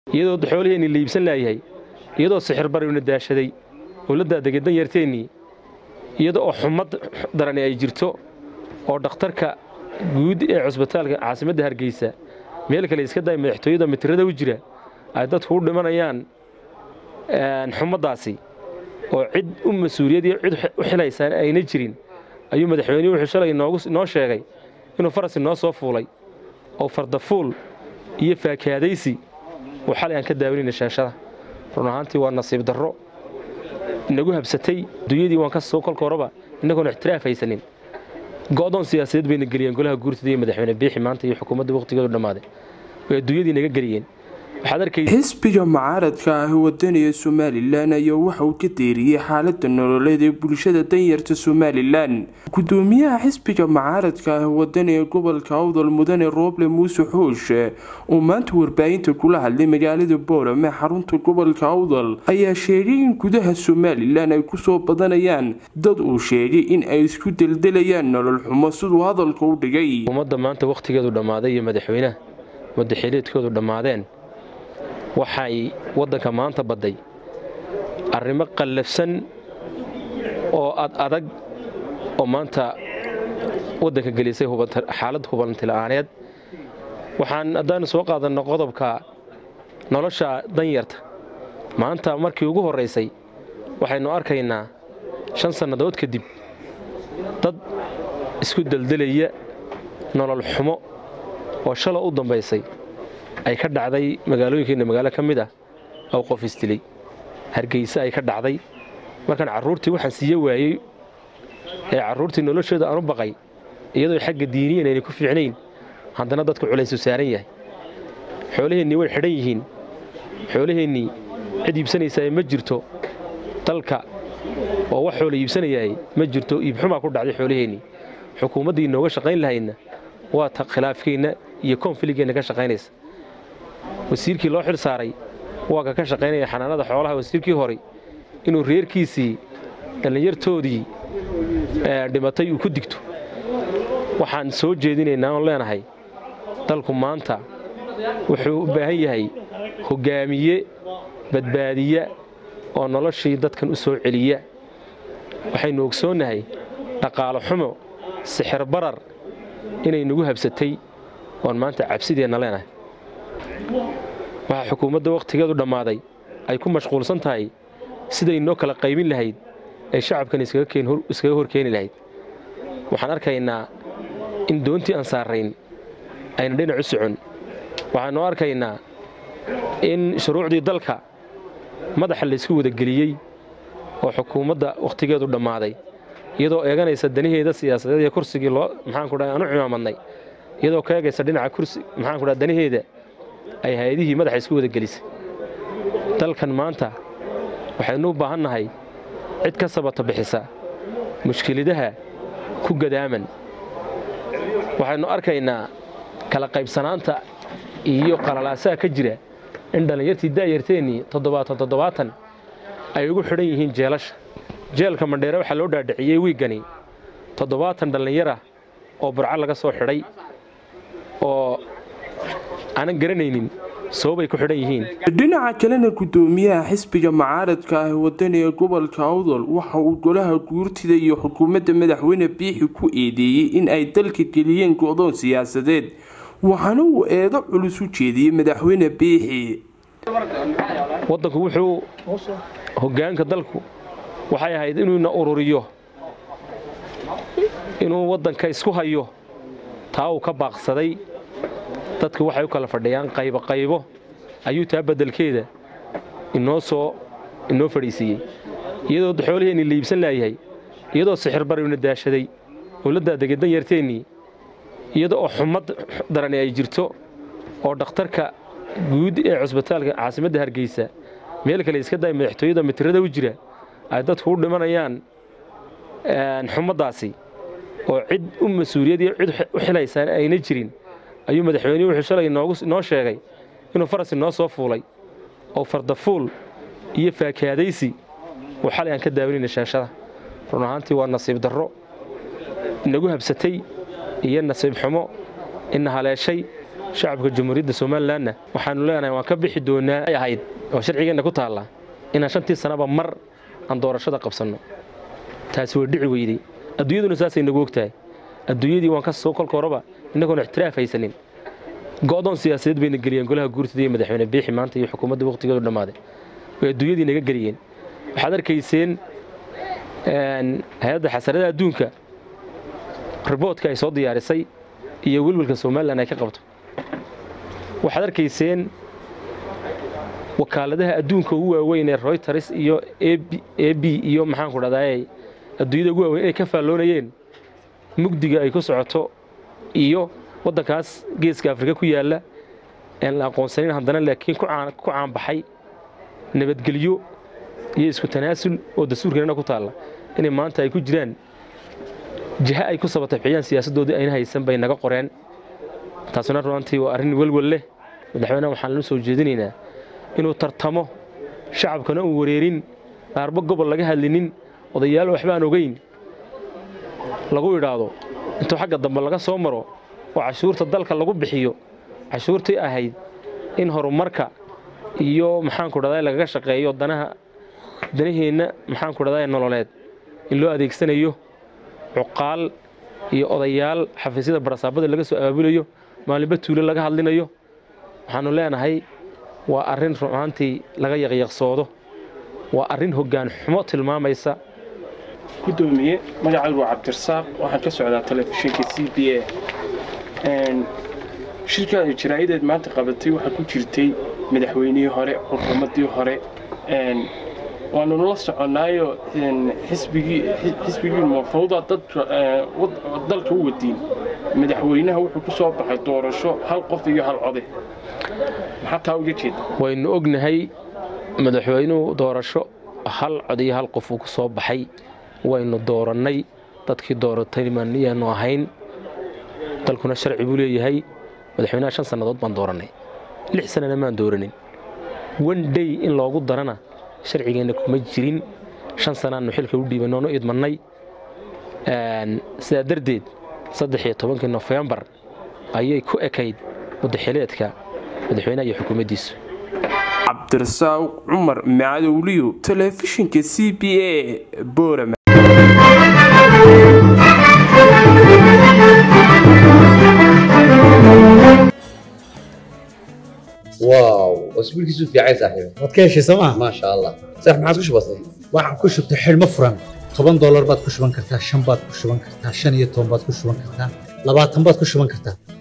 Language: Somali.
iyadoo xooliheenni la iibsan laayahay iyadoo sixir barina daashaday oo la daadegay danyarteennii iyada oo xumad darani ay jirto oo dhakhtarka guud ee cusbitaalka caasimadda hargeysa meel kale iska day madaxtooyada mitirada u jira ay dadku u dhimanayaan xumaddaasi oo cid u mas-uuliyad iyo cid u xilaysaan ayna jirin ayuu madaxweynuhu wuxuu shalay noo sheegay inuu farasi noo soo fuulay oo fardafuul iyo faakaadaysi uu xalay aan ka daawanayna shaashada run ahaantii waa nasiib darro inagu habsatay dunyadii waan ka soo kolka horeba innagoon ixtiraaf haysanin go'doon siyaasadeed bayna geliyeen golaha guurtada iyo madaxweyne biixi maanta iyo xukuumadda wakhtigeedu dhammaaday way adduunyadii naga geliyeen xisbiga mucaaradka ah wadaniga somalilan ayaa waxa uu ka deeriyey xaalada nololeed ee bulshada danyarta somalilan gudoomiyaha xisbiga mucaaradka ah wadaniga gobolka awdal mudane rooble muuse xooshe oo maanta warbaahinta kula hadlay magaalada boorame xarunta gobolka awdal ayaa sheegay in gudaha somalilan ay kusoo badanayaan dad uu sheegay in ay isku deldelayaan nolol xumo siduu hadalka u dhigay ummadda maanta wakhtigeedu dhammaaday iyo madaxweynaha madaxileedkoodu dhammaadeen waxay waddanka maanta badday arrimo qallafsan oo ad adag oo maanta waddanka gelisay xaalad hubantila'aaneed waxaan haddaanu soo qaadanno qodobka nolosha danyarta maanta markii ugu horraysay waxaynu arkaynaa shan sannadood kadib dad isku deldelaya nolol xumo oo shala u dambaysay ay ka dhacday magaalooyinkeenna magaalo ka mid ah oo qof isdilay hargeyse ay ka dhacday markaan carruurtii waxaan siiye waayey ee carruurtii noloshooda aan u baqay iyadoo xagga diiniyan aynay ku fiicnayn haddana dadku culaysu saaran yahay xoolaheennii way xidhan yihiin xoolaheennii cid iibsanaysaa ma jirto dalka oo wax xoola iibsanayahay ma jirto iibxumaa ku dhacday xoolaheennii xukuumaddii inooga shaqayn lahaydna waa ta khilaafkeenna iyo koonfiligeenna ka shaqaynaysa wasiirkii loo xil saaray waa ka ka shaqaynaya xanaanada xoolaha wasiirkii hore inuu reerkiisii dhallinyartoodii dhimatay uu ku digto waxaan soo jeedinaynaa oon leenahay dalku maanta wuxuu u baahan yahay hoggaamiye badbaadiya oo noloshii dadkan u soo celiya waxaynu ogsoonnahay dhaqaalo xumo sixir barar inay nagu habsatay oon maanta cabsideenna leenahay waxaa xukuumadda wakhtigeedu dhammaaday ay ku mashquulsan tahay siday noo kala qaybin lahayd ay shacabkan iskaga hor keeni lahayd waxaan arkaynaa in doontii aan saarrayn ayna dhinac u socon waxaannu arkaynaa in shuruucdii dalka madaxa laysku wadageliyey oo xukuumadda wakhtigeedu dhammaaday iyadoo eeganaysa danaheeda siyaasadeed iyo kursigii loo maxaanku dhaha aan u cimaamadnay iyadoo ka eegaysa dhinaca kursi maxaanku dhaha danaheeda ay hay-adihii madaxa isku wada gelisay dalkan maanta waxaynu u baahan nahay cid ka sabata bixisa mushkiladaha ku gadaaman waxaynu arkaynaa kala qaybsanaanta iyo qalalaasaha ka jira in dhallinyartii da'yarteennii toddobaatan toddobaatan ay ugu xidhan yihiin jeelasha jeelka mandheere waxaa loo dhaadhiciyey wiiggani toddobaatan dhallinyarah oo burco laga soo xidhay oo aanan garanaynin sababay ku xidhan yihiin dhinaca kalena gudoomiyaha xisbiga mucaaradka ah wadaniga gobolka awdal waxa uu golaha guurtida iyo xukuumadda madaxweyne biixi ku eedeeyey in ay dalka geliyeen go'doon siyaasadeed waxaana uu eedo culus u jeediyey madaxweyne biixi waddanku wuxuu hoggaanka dalku waxay ahayd inuuna ururiyo inuu waddanka isku hayo taa uu ka baaqsaday dadku waxay u kala fadhiyaan qaybo qaybo ayuu taa beddelkeeda inoo soo inoo fadhiisiiyey iyadoo xooliheenni la iibsan laayahay iyadoo sixir barina daashaday oo la daadegay danyarteennii iyada oo xumad darani ay jirto oo dhakhtarka guud ee cusbitaalka caasimadda hargeysa meel kale iska day madaxtooyada mitirada u jira ay dadku u dhimanayaan xumaddaasi oo cid u mas-uuliyad iyo cid u xilaysaan ayna jirin ayuu madaxweynuhu wuxuu shalay noo sheegay inuu farasi noo soo fuulay oo fardafuul iyo faakaadaysi uu xalay aan ka daawanayna shaashada run ahaantii waa nasiib darro inagu habsatay iyo nasiib xumo ina haleeshay shacabka jamhuuriyadda somalilanna waxaanu leenahay waan ka bixi doonaa ay ahayd oo sharcigeenna ku taalla inaan shantii sanaba mar aan doorashada qabsanno taasi waa dhici weyday adduunyaduna saasay nagu ogtahay adduunyadii waan ka soo kolka horeba innagoon ixtiraaf haysanin go'doon siyaasadeed bayna geliyeen golaha guurtida iyo madaxweyne biixi maanta iyo xukuumadda wakhtigeedu dhammaaday way adduunyadii naga geliyeen waxaad arkayseen hay-adda xasarada adduunka riboodka ay soo diyaarisay iyo welwelka somalilan ay ka qabto waxaad arkayseen wakaaladaha adduunka ugu waaweyn ee royters iyo a b iyo maxaanku dhahdaay adduunyada ugu waaweyn inay ka faalloonayeen mugdiga ay ku socoto iyo waddankaas geeska afrika ku yaalla aan la aqoonsanin haddana laakiin ku caanbaxay nabadgelyo iyo isku tanaasul oo dastuurkeenana ku taalla inay maanta ay ku jiraan jiha ay ku sabatabxiyaan siyaasaddoodii ayna haysan bay naga qoreen taasuna runantii waa arrin welwel leh madaxweyneha waxaan la soo jeedinaynaa inuu tartamo shacabkana uu wareerin qaarba gobol laga hadlinin odayaal waxba aan ogeyn lagu idhaahdo intuu xagga dambe laga soo maro oo cashuurta dalka lagu bixiyo cashuurtii ahayd in horumarka iyo maxaanku dhahdaa lagaga shaqeeyo danaha danaheenna maxaanku dhahdaa nololeed in loo adeegsanayo cuqaal iyo odayaal xafiisyada barasaabada laga soo abaabulayo maalinba tuulo laga hadlinayo waxaannu leenahay waa arrin runaantii laga yaqyaqsoodo waa arrin hoggaan xumo tilmaamaysa gudoomiye magacaygu waa cabdirasaaq waxaan ka socdaa telefishinka c b a shirkaada jaraa'ideed maanta qabatay waxaa ku jirtay madaxweynihii hore xukuumaddii hore waanu nala soconnaayo xisbigii mafawda dalka u wadiin madaxweynaha wuxuu ku soo baxay doorasho hal qof iyo hal code maxaa taa uga jeeda waynu ognahay madaxweynuhu doorasho hal cod iyo hal qof uu ku soo baxay waynu doorannay dadkii dooratay maniyaanu ahayn dalkuna sharci buu leeyahay madaxweynaha shan sannadood baan doorannay lix sannana maan dooranin one day in loogu darana sharcigeenna kuma jirin shan sanaannu xilka u dhiibanno oonu idmannay sidaa darteed saddex iyo tobankii nofembar ayay ku ekayd muddaxileedka madaxweynaha iyo xukuumaddiisu cabdirasaaq cumar macadowliyo telefishinka c b a boorama واو اسبوعك في عين صاحبي waad ka heshay sooma ما شاء الله صح ما عادش بسيط waxaan ku shubtay xidhmo furan toban doolar baad ku shuban kartaa shan baad ku shuban kartaa shan iyo toban baad ku shuban kartaa labaatan baad ku shuban kartaa